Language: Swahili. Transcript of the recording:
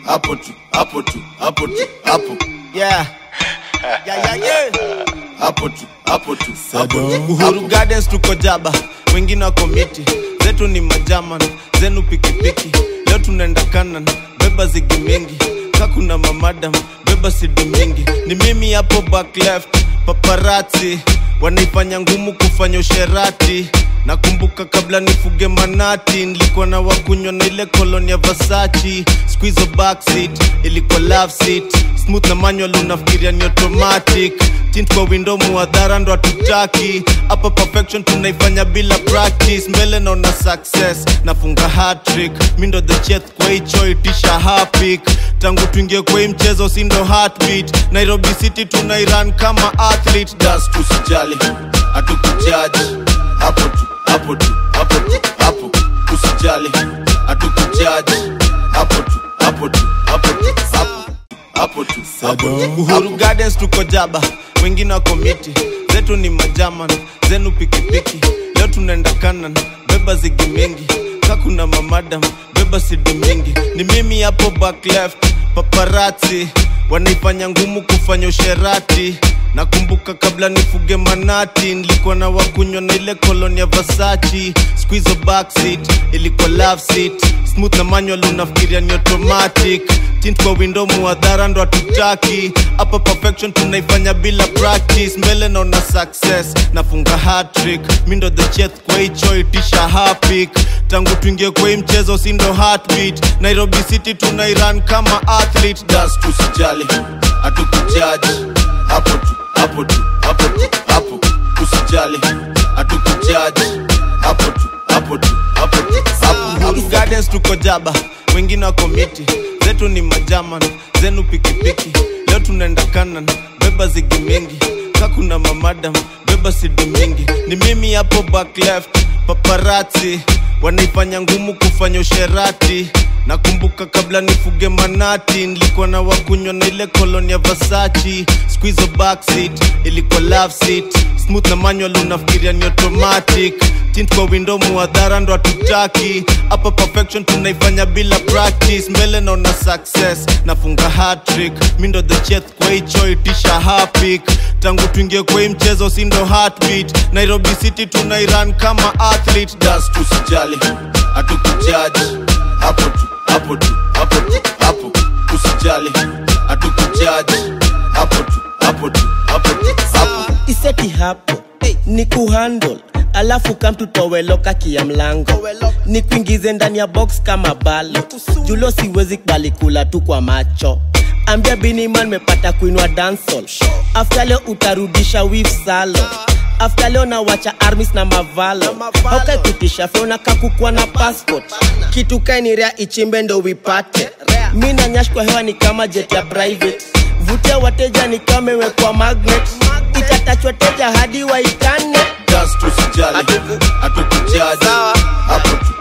hapo tu hapo tu hapo tu hapo yeah. Yeah, yeah, yeah. hapo tu hapo tu hapo tu Uhuru Gardens tuko jaba, wengine wako miti, zetu ni majaman, zenu pikipiki. Leo tunaenda kanan, beba zigi mingi, ka kuna mamadam, beba sidi mingi. Ni mimi hapo back left, paparazzi wanaifanya ngumu kufanya usherati. Nakumbuka kabla nifuge manati, nilikuwa na wakunywa na ile koloni ya Versace. Squeeze backseat, ilikuwa love seat, smooth na manual, unafikiria ni automatic tint kwa window muadhara ndo hatutaki hapa perfection tunaifanya bila practice mbele naona success nafunga hatrick mi ndo the chef kwa hicho itisha hapik tangu tuingie kwa hii mchezo si ndo heartbeat nairobi city tunairan kama athlete das tusijali hatukujaji hapo tu hapo tu hapo tu hapo usijali hatukujaji hapo tu hapo tu hapo tu hapo hapo tu hapo tu Uhuru Gardens tuko jaba, wengine wako miti, zetu ni majaman, zenu pikipiki. Leo tunaenda kanan, beba zigi mingi, ka kuna mamadam, beba sidi mingi. Ni mimi hapo back left, paparazzi wanaifanya ngumu kufanya usherati. Nakumbuka kabla nifuge manati, nilikuwa na wakunywa na ile koloni ya Versace. Squeeze backseat, ilikuwa love seat, smooth na manual, unafikiria ni automatic tint kwa window muadhara ndo hatutaki hapa perfection tunaifanya bila practice mbele naona success nafunga hatrick mi ndo the chef kwa hicho itisha hapik tangu tuingie kwa hii mchezo si ndo heartbeat nairobi city tunairan kama athlete das tusijali hatukujaji hapo tu hapo tu hapo tu hapo usijali hatukujaji hapo tu hapo tu hapo tu hapo Uhuru Gardens tuko jaba, wengine wako miti, zetu ni majaman, zenu pikipiki. Leo tunaenda kanan, beba zigi mingi, ka kuna mamadam, beba sidi mingi. Ni mimi hapo back left, paparazzi wanaifanya ngumu kufanya usherati. Nakumbuka kabla nifuge manati, nilikuwa na wakunywa na ile koloni ya Versace. Squeeze backseat, ilikuwa love seat, smooth na manual, unafikiria ni automatic tint kwa window muadhara ndo hatutaki hapa perfection tunaifanya bila practice mbele naona success nafunga hatrick mi ndo the chef kwa hicho itisha hapik tangu tuingie kwa hii mchezo si ndo heartbeat nairobi city tunairan kama athlete das tusijali hatukujaji hapo tu hapo tu hapo tu hapo usijali hatukujaji hapo tu hapo tu hapo tu hapo iseti hapo ni kuhandle alafu kamtutoweloka kia mlango ni kuingize ndani ya box kama balo julo siwezi kubali kula tu kwa macho ambia biniman mepata kuinwa dansol afta leo utarudisha wif salo afta leo nawacha armis na mavalo haukaikutisha feona kakukwa na passport kitu kainirea ichimbe ndo wipate mi na nyash kwa hewa ni kama jet ya private vutia wateja ni kama imewekwa magnet itatachwa teja hadi waitane das tusijali hatukujaji hapo tu